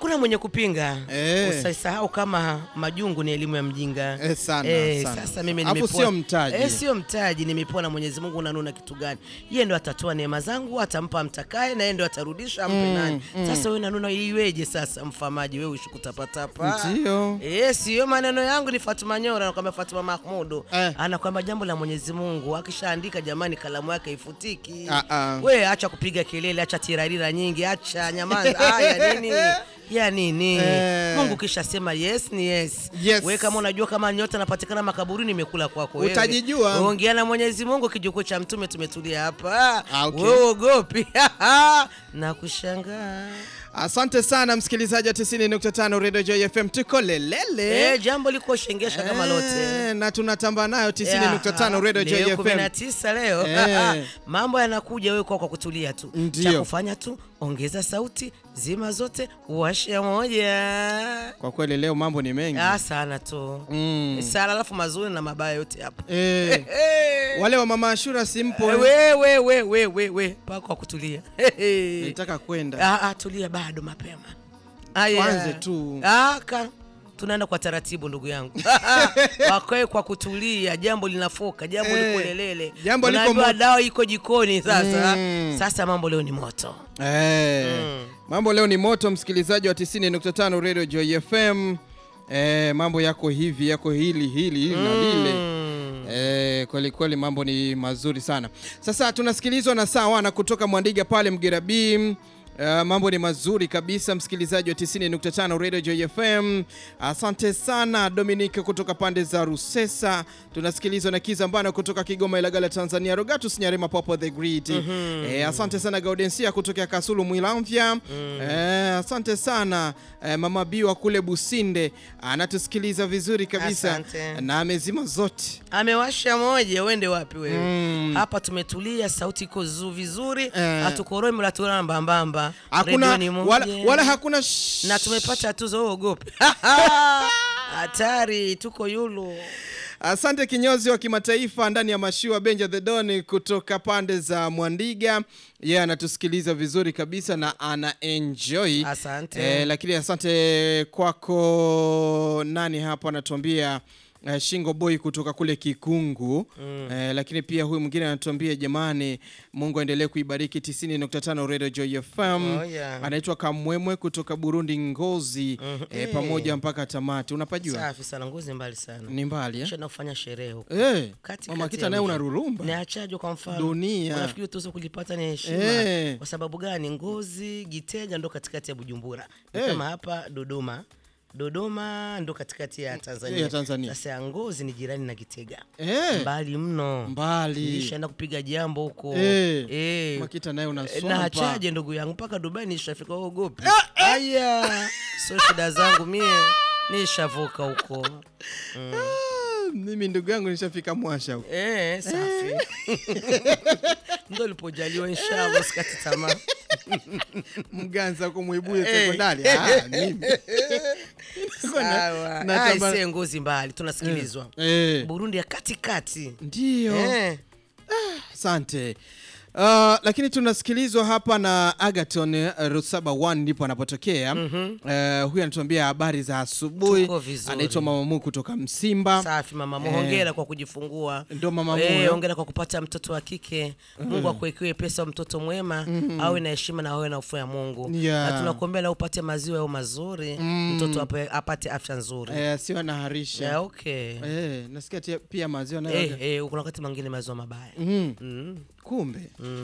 hakuna mwenye kupinga Eh. usisahau kama majungu ni elimu ya mjinga Eh, sana, Eh, sana. sasa mimi Alafu nimepoa- sio mtaji. eh, sio mtaji nimepewa na Mwenyezi Mungu unanuna kitu gani yeye ndo atatoa neema zangu atampa mtakaye na yeye ndo atarudisha ampe nani sasa wewe nanuna iweje sasa mfamaji wewe uishi kutapatapa Ndio. Eh, sio maneno yangu ni Fatuma Nyora anakwambia Fatuma Mahmudu Eh. anakwambia jambo la Mwenyezi Mungu akishaandika jamani kalamu yake ifutiki Ah, ah. we acha kupiga kelele acha tirarira nyingi acha nyamaza haya nini ya nini Eh. Mungu kisha sema yes ni yes, Yes. we kama unajua kama nyota anapatikana makaburini imekula kwako wewe. Utajijua. ongea na Mwenyezi Mungu kijukuu cha mtume tumetulia hapa Ah, okay. wewe ogopi na kushangaa Asante sana msikilizaji wa 90.5 Radio Joy FM, tuko lelele eh, jambo liko shengesha kama lote Eh, na tunatamba nayo 90.5 Radio Joy leo FM. 19 leo Eh. mambo yanakuja wewe kwa kwa kutulia tu Ndio. cha kufanya tu ongeza sauti zima zote washa moja Kwa kweli leo mambo ni mengi. ah, sana tu Mm. sana alafu mazuri na mabaya yote hapa Eh, Eh. wale wa mama Ashura simpo we we we we we we pa kwa kutulia nitaka kwenda. ah, ah, tulia bado mapema Aya. Tuanze tu. Ah, ka tunaenda kwa taratibu ndugu yangu wakae kwa kutulia jambo linafoka jambo Eh, liko lelele jambo liko Unaambiwa moto. dawa iko jikoni sasa Mm. sasa mambo leo ni moto Eh, mambo leo ni moto, msikilizaji wa 90.5 Radio Joy FM. Eh, mambo yako hivi yako hili hili hili na lile. Eh, kweli kweli mambo ni mazuri sana. Sasa tunasikilizwa na Sawana kutoka Mwandiga pale Mgera B. Uh, mambo ni mazuri kabisa msikilizaji wa 90.5 Radio Joy FM. Asante sana Dominic kutoka pande za Rusesa. Tunasikilizwa na Kizambana kutoka Kigoma Ilagala Tanzania. Rogatus Nyarema Popo the Great. Eh, asante sana Gaudensia kutoka Kasulu Mwilamvya. Eh, asante sana eh, Mama Biwa kule Businde anatusikiliza vizuri kabisa Asante. na amezima zote. amewasha moja uende wapi wewe Mm. hapa tumetulia sauti iko zu vizuri Eh. hatukoroi mlatulana mbambamba Hakuna Redio ni wala, moja. wala hakuna sh- na tumepata tuzo wewe ogope hatari tuko yulu Asante kinyozi wa kimataifa ndani ya mashua Benja the Don kutoka pande za Mwandiga. Yeye anatusikiliza vizuri kabisa na ana enjoy. Asante. Eh, lakini asante kwako nani hapo anatuambia eh, Shingo Boy kutoka kule Kikungu eh, lakini pia huyu mwingine anatuambia jamani, Mungu aendelee kuibariki 90.5 Radio Joy FM. Oh, yeah. Anaitwa Kamwemwe kutoka Burundi Ngozi eh, pamoja mpaka tamati. Unapajua safi sana ngozi mbali sana ni mbali eh? Kisha kufanya sherehe huko Eh, Kati- mama kati kita ya naye mji. unarurumba ni achajwa kwa mfano Dunia. unafikiri tuzo kulipata ni heshima Eh. kwa sababu gani ngozi giteja ndo katikati ya bujumbura Ni Eh. kama hapa dodoma dodoma ndo katikati ya tanzania, ya Tanzania. sasa ngozi ni jirani na gitega eh, mbali mno mbali nishaenda kupiga jambo huko Eh. Eh. makita naye na unaswampa achaje ndugu yangu mpaka dubai nishafika ogopi aya so shida zangu mie nishavuka huko Ah, mimi ndugu yangu nishafika mwasha huko. Eh, safi ndo lipojaliwa inshallah sikati tamaa mganza kumwibuye Eh. sekondari Ah, mimi. Sawa. na Ah, tamba- ise ngozi mbali tunasikilizwa Eh, burundi ya katikati ndio Eh, asante Uh, lakini tunasikilizwa hapa na Agaton uh, Rusaba 1 ndipo anapotokea. uh, huyu anatuambia habari za asubuhi. Tuko vizuri. Anaitwa Mama Mu kutoka Msimba. safi mama hongera kwa kujifungua Ndio mama Eh, Mu. hongera kwa kupata mtoto wa kike mungu akuwekewe pesa wa mtoto mwema awe na heshima na awe na ufu ya mungu Yeah. na tunakuombea na upate maziwa yao mazuri mtoto ape, apate afya nzuri Eh, sio anaharisha. yeah, okay Eh, nasikia tia- pia maziwa nayo Eh, eh, kuna wakati mwingine maziwa mabaya Mm. mm. kumbe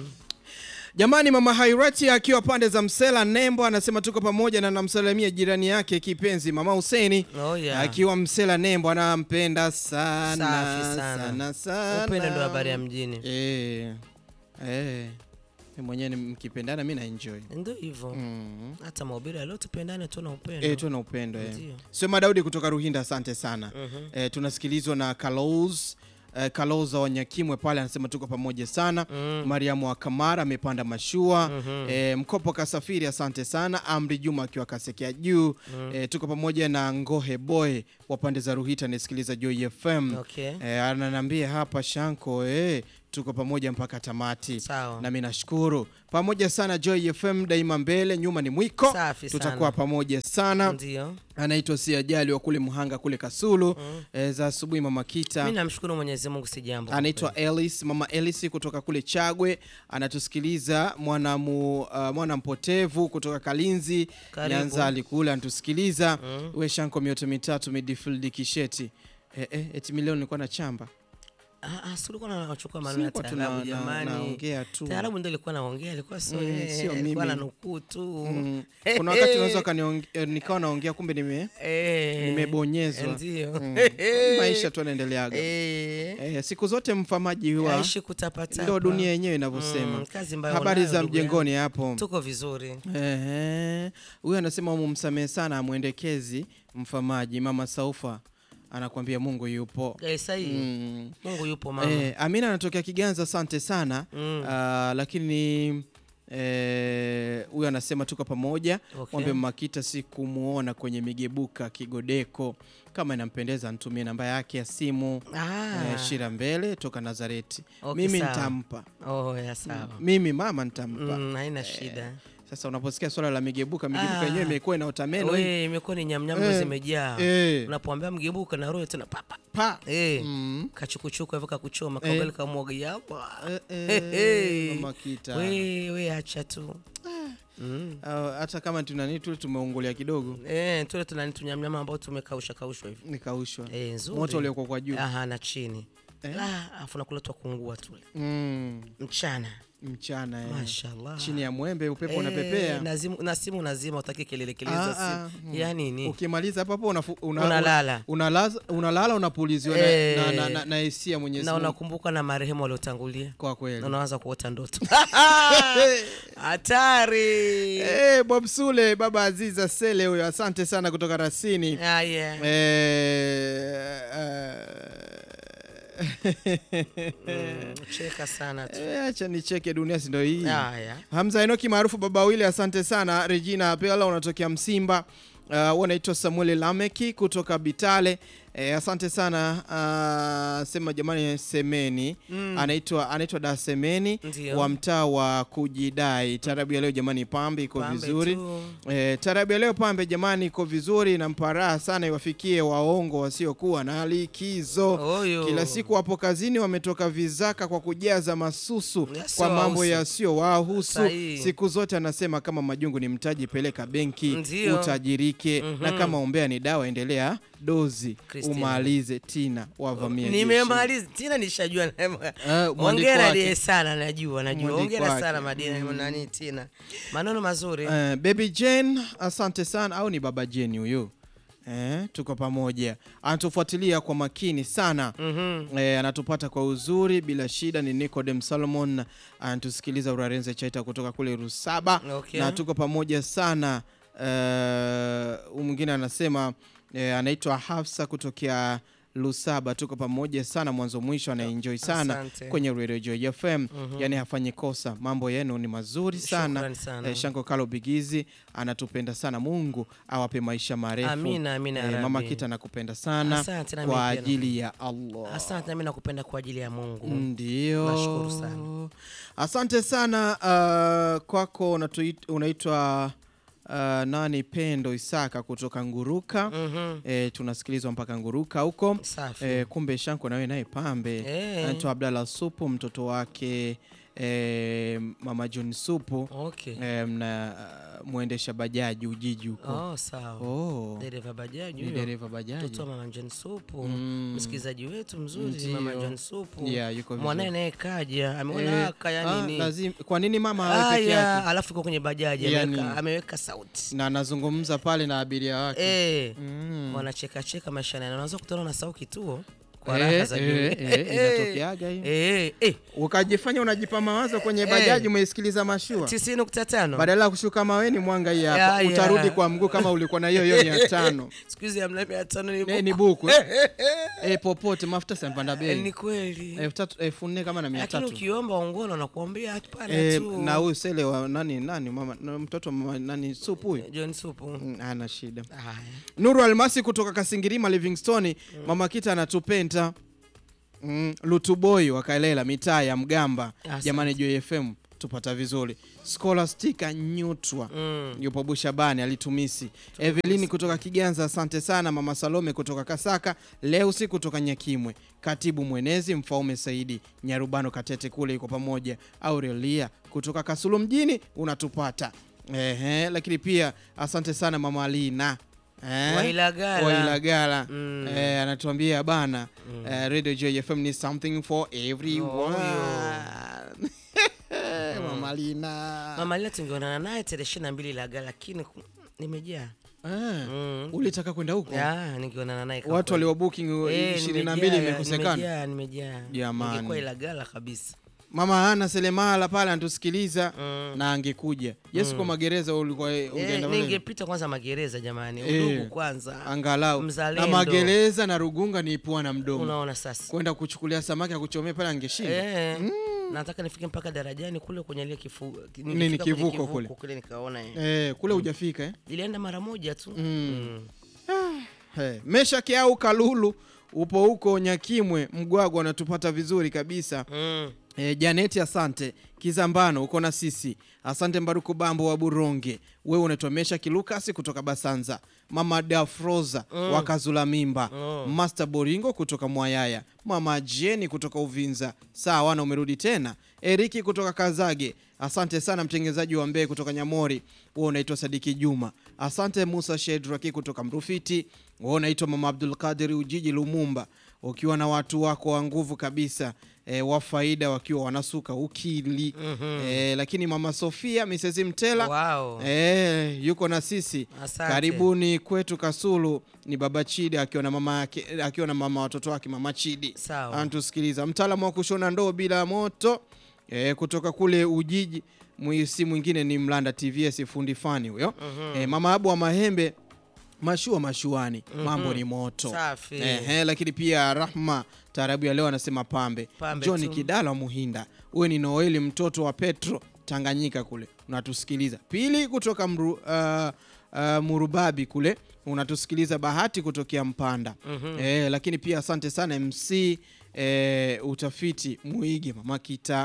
jamani mama hairati akiwa pande za msela nembo anasema tuko pamoja na namsalamia jirani yake kipenzi mama huseni Oh, yeah. akiwa msela nembo anampenda sana Safi sana. sana sana upendo ndo habari ya mjini eh, eh. Mi mwenyewe ni- mkipendana mi na enjoy ndo hivyo mm. hata mahubiri ya leo tupendane tu na upendo Eh, tu na upendo eh. Ndio. Swema Daudi kutoka Ruhinda, asante sana eh, tunasikilizwa na Kalos eh, Kaloza Wanyakimwe pale anasema tuko pamoja sana Mariamu wa Kamara amepanda mashua eh, Mkopo Kasafiri asante sana Amri Juma akiwa Kasekea juu eh, tuko pamoja na Ngohe Boy wa pande za Ruhita anasikiliza Joy FM Okay. eh, ananiambia hapa Shanko eh, tuko pamoja mpaka tamati. Sawa. Nami nashukuru pamoja sana. Joy FM daima mbele, nyuma ni mwiko. Safi sana. Tutakuwa pamoja sana. Ndio. Anaitwa Siajali wa kule Muhanga kule Kasulu. Eh, za asubuhi mama Kita. Mimi namshukuru Mwenyezi Mungu si jambo. anaitwa Elis, mama Elis kutoka kule Chagwe, anatusikiliza. Mwana mu, uh, mwana mpotevu kutoka Kalinzi Karibu. Nyanzali kule anatusikiliza. We shanko mioto mitatu midfield kisheti eh, eh, eti milioni nilikuwa na chamba Ah, ah, si ulikuwa unachukua maneno ya Sikuwa tuna- taarabu na- jamani. naongea tu. Taarabu ndio ilikuwa naongea, ilikuwa sio Mm, yeye, sio ilikuwa mimi. na nukuu tu. Mm. Kuna wakati unaweza ukaniong- eh, nikawa naongea kumbe nime Eh, nimebonyezwa. Ndio. Mm. maisha tu yanaendeleaga. Eh, Eh, siku zote mfamaji huwa aishi kutapatapa. ndo dunia yenyewe inavyosema. Mm, kazi mbaya Habari unayo, za ndugu yangu. mjengoni hapo. Tuko vizuri. Ehe. Huyu anasema mumsamehe sana amwendekezi mfamaji mama Saufa anakuambia Mungu yupo. Eh, sahihi. Mm. Mungu yupo mama. Eh, Amina anatokea Kiganza, asante sana Mm. Ah, lakini eh, huyu anasema tuko pamoja Okay. mwambe Makita sikumuona kwenye migebuka Kigodeko, kama inampendeza nitumie namba yake ya simu Ah. eh, Shira Mbele toka Nazareti. Okay, mimi sawa. nitampa Oh, ya sawa. mimi mama nitampa. Mm, haina shida. Sasa unaposikia swala la migebuka, migebuka Ah. yenyewe imekuwa inaota meno We, imekuwa ni nyamnyamu Eh, zimejaa. eh. Unapoambia mgebuka na roho tena papa. pa Eh. Mm. Kachukuchuku hivyo kakuchoma Eh. kagali kamwaga yapo. Eh, eh, Hey, Mama Kita. We, we acha tu. Mm. Ah, hata kama tunani tu tumeungulia kidogo Eh, tule tunani tunyamnyama ambao tumekaushwa kaushwa hivi. nikaushwa Eh, nzuri. moto uliokuwa kwa juu Aha, na chini. Eh. Ah, afu nakuletwa kungua tule. mm. Mchana. mchana eh. Mashallah. chini ya mwembe upepo Eh, unapepea na simu- na simu nazima utaki kelele kelele Ah, za ah, simu. mm. Ya nini? ukimaliza hapo hapo unafu- una- Unalala. unalaza- unalala unapuliziwa na- Eh. na- na- na- na hisia Mwenyezi Na Mungu unakumbuka na marehemu waliotangulia. kwa Na kweli unaanza kuota ndoto. Hatari. Eh, Bob Sule baba Aziza Sele huyo asante sana kutoka Rasini Ah, yeah. Eh, eh, Mm, Cheka sana tu. eh, acha nicheke dunia si ndio hii Haya. Hamza Enoki maarufu baba wili, asante sana. Regina Pela unatokea Msimba. Uh, wanaitwa Samuel Lameki kutoka Bitale. Eh, asante sana. Uh, sema jamani, semeni anaitwa anaitwa da Semeni Ndio. wa mtaa wa kujidai. Tarabu ya leo jamani, pambe iko Pambe vizuri. tu. Eh, tarabu ya leo pambe jamani, iko vizuri na mparaha sana, iwafikie waongo wasiokuwa na likizo. Oyo. Kila siku wapo kazini, wametoka vizaka kwa kujaza masusu Yasiyo kwa mambo wahusu. yasiyowahusu. Sahihi. Siku zote anasema kama majungu ni mtaji, peleka benki Ndio. utajirike, Mhm. na kama ombea ni dawa, endelea dozi Christina. umalize. Tina wavamia jeshi. Nimemaliza tena nishajua. Eh, mwandiko Hongera wake. die sana najua najua. Mwandiko Hongera wake. sana Madina nani tena. Maneno mazuri. Eh, baby Jane asante sana, au ni baba Jane huyu? Eh, tuko pamoja, anatufuatilia kwa makini sana Mhm. Eh, anatupata kwa uzuri bila shida. Ni Nicodem Solomon anatusikiliza Urarenze Chaita kutoka kule Rusaba Okay. na tuko pamoja sana. Eh, huyu mwingine anasema eh, anaitwa Hafsa kutokea Lusaba, tuko pamoja sana mwanzo mwisho, anaenjoy sana Asante. kwenye Radio Joy FM yani hafanyi kosa, mambo yenu ni mazuri sana. Shukrani sana. Eh, Shanko Kalo Bigizi anatupenda sana, Mungu awape maisha marefu. Amina, amina ya Eh, Mama Rabbi. Kita nakupenda sana Asante, na kwa mimi pia ajili ya Allah. Asante nami nakupenda kwa ajili ya Mungu. Ndio, Nashukuru sana. asante sana uh, kwako. unatui- Unaitwa uh, nani? Pendo Isaka kutoka Nguruka. Mhm. Eh, tunasikilizwa mpaka Nguruka huko. Safi. Eh, kumbe Shanko nawe naye pambe. Eh. Anaitwa Abdallah Supu, mtoto wake eh, mama John Supu Okay. eh, mna uh, mwendesha bajaji Ujiji huko. Oh, sawa. Oh, Dereva bajaji ni huyo. dereva bajaji. Mtoto wa Mama John Supu. Mm. Msikilizaji wetu mzuri Ndio. Mama John Supu. Yeah, yuko vizuri. Mwanae naye kaja, ameona Eh, haka yani ah, nini. lazim- kwa nini mama awe peke Haya, yake alafu iko kwenye bajaji Yani. ameweka, ameweka sauti. na anazungumza pale na abiria wake Eh. Mm. Wanacheka cheka maisha na unaweza kutana na sau kituo kwa Eh, raha za juu. eh, eh, inatokeaga hiyo. Eh, eh. ukajifanya unajipa mawazo kwenye Eh. bajaji umeisikiliza mashua 90.5. badala ya kushuka maweni mwanga hii hapa Ya, ya. utarudi kwa mguu kama ulikuwa na hiyo hiyo mia tano Siku hizi hamna mia tano ni Eh, ni buku. buku eh. Eh, popote mafuta simpanda Eh, bei Ni kweli. elfu tatu elfu nne kama na mia Lakini tatu ukiomba ongolo nakuambia hapana Eh, tu. na huyu sele wa nani nani mama na mtoto wa mama nani supu huyu John Supu. Mm, hana shida Haya. Nuru Almasi kutoka Kasingirima Livingstone, mama Kita anatupenda mm, Lutuboi wakaelela mitaa ya Mgamba. Asante. Jamani, Joy FM tupata vizuri. Scholastica Nyutwa Mm. yupo Bushabani alitumisi. Evelini kutoka Kiganza, asante sana. Mama Salome kutoka Kasaka, Leusi kutoka Nyakimwe, katibu mwenezi Mfaume Saidi Nyarubano Katete kule yuko pamoja. Aurelia kutoka Kasulu mjini unatupata. Ehe, lakini pia asante sana mama Alina Eh, Wailagala. Wailagala. Mm. Eh, anatuambia bana eh, Radio Joy FM ni something for everyone. Mama Alina. Mama Lila tungeonana naye tarehe ishirini na mbili Laga, lakini ku- nimejaa Eh, Mm. ulitaka kwenda huko? Ya, ningeonana naye kama Watu kweli. walio booking Eh, 22 nimejaa, imekosekana. nimejaa, nimejaa. Jamani. Ningekuwa Ilagala kabisa. Mama Ana Selemala pale anatusikiliza Mm. na angekuja. Yesu kwa magereza ulikuwa Eh, ungeenda pale? ningepita kwanza magereza jamani, Eh. udugu kwanza. Angalau. Mzalendo. Na magereza na Rugunga ni pua na mdomo. Unaona sasa. Kwenda kuchukulia samaki akuchomea pale angeshinda. Eh, nataka nifike mpaka darajani kule kwenye ile kifu, Nini, nilifika kwenye kivuko kule? kule nikaona eh. Eh, kule hujafika eh? Ilienda mara moja tu. Mm. Hey, Meshaki au Kalulu upo huko Nyakimwe Mgwagwa, anatupata vizuri kabisa. Mm. E, Janeti asante Kizambano uko na sisi asante Mbaruku Bambo wa Buronge, wewe unaitwa Meshaki Lukasi kutoka Basanza, mama Dafroza wa Kazula Mimba, Master Boringo kutoka Mwayaya, mama Jeni kutoka Uvinza, sawa na umerudi tena. Eriki kutoka Kazage, asante sana mtengenezaji wa Mbee kutoka Nyamori, wewe unaitwa Sadiki Juma, asante Musa Shedraki kutoka Mrufiti, wewe unaitwa mama Abdul Qadir Ujiji Lumumba, ukiwa na watu wako wa nguvu kabisa e, wa faida wakiwa wanasuka ukili e, lakini mama Sofia Mrs Mtela Wow. e, yuko na sisi Asante. karibuni kwetu Kasulu. Ni baba Chidi akiwa na mama yake akiwa na mama watoto wake mama Chidi Sawa. anatusikiliza, mtaalamu wa kushona ndoo bila moto e, kutoka kule Ujiji. Mwisi mwingine ni Mlanda TVS fundi fani huyo e, mama Abu wa Mahembe mashua mashuani, mambo ni moto Safi. Ehe, lakini pia Rahma taarabu ya leo anasema pambe, Pambe John tu. Kidala Muhinda, uwe ni Noeli mtoto wa Petro Tanganyika kule unatusikiliza. Pili kutoka mru, uh, uh, Murubabi kule unatusikiliza. Bahati kutokea Mpanda eh, lakini pia asante sana MC eh, utafiti Muige Mama Kita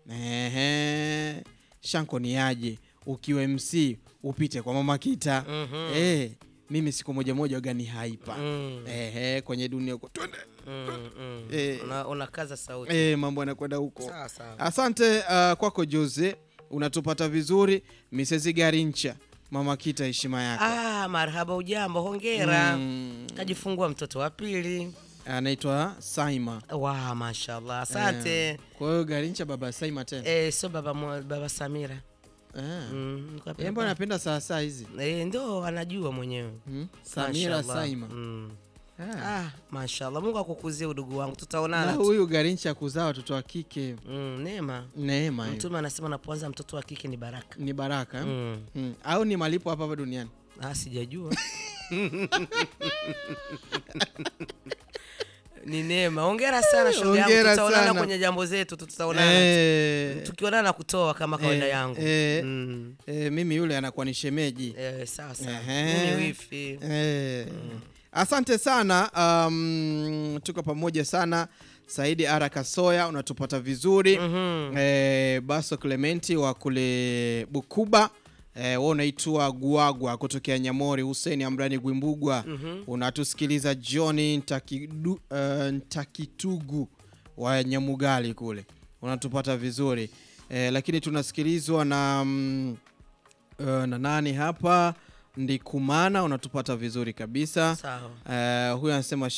ehe, Shanko ni aje ukiwa MC upite kwa Mama Kita eh, mimi siku moja moja gani haipa Mm. ehe, kwenye dunia huko twende Mm, mm. Eh. Una, unakaza sauti. eh, mambo yanakwenda huko. Sawa sawa. Asante uh, kwako Jose, unatupata vizuri. Mrs Garincha, mama Kita, heshima yako. Ah, marhaba, ujambo, hongera. Mm, Kajifungua mtoto wa pili. anaitwa Saima. Wa, mashallah, asante. Kwa hiyo Garincha baba Saima tena Eh, sio baba mo- baba Samira. eh. Mm, niko hapa Yeye mbona anapenda saa saa hizi Eh, ndo anajua mwenyewe. hmm? Samira Mashallah. Saima Mm. ah. Ah, mashallah. Mungu akukuzie udugu wangu. Na Tutaonana. tu. huyu Garincha kuzaa watoto wa kike Mm, neema. neema hiyo. Mtume anasema unapoanza mtoto wa kike ni baraka. ni baraka eh? Mm. Hmm. au ni malipo hapa hapa duniani Ah, sijajua. ni neema. Hongera sana shoga yangu. Hongera Tutaonana sana. kwenye jambo zetu, tu, tutaonana. eh, Tukionana kutoa kama kawaida Eh, yangu. eh. Mm. eh, mimi yule anakuwa ni shemeji Eh, sawa sawa. Ehe. Mimi wifi. Eh, Asante sana um, tuko pamoja sana. Saidi Ara Kasoya unatupata vizuri Mhm. eh, Baso Clementi wa kule Bukuba eh, wewe unaitwa Guagwa kutokea Nyamori. Hussein Amrani Gwimbugwa unatusikiliza. John Ntakidu, eh, Ntakitugu wa Nyamugali kule unatupata vizuri eh, lakini tunasikilizwa na mm, uh, na nani hapa Ndikumana unatupata vizuri kabisa. Sawa. Uh, huyu anasema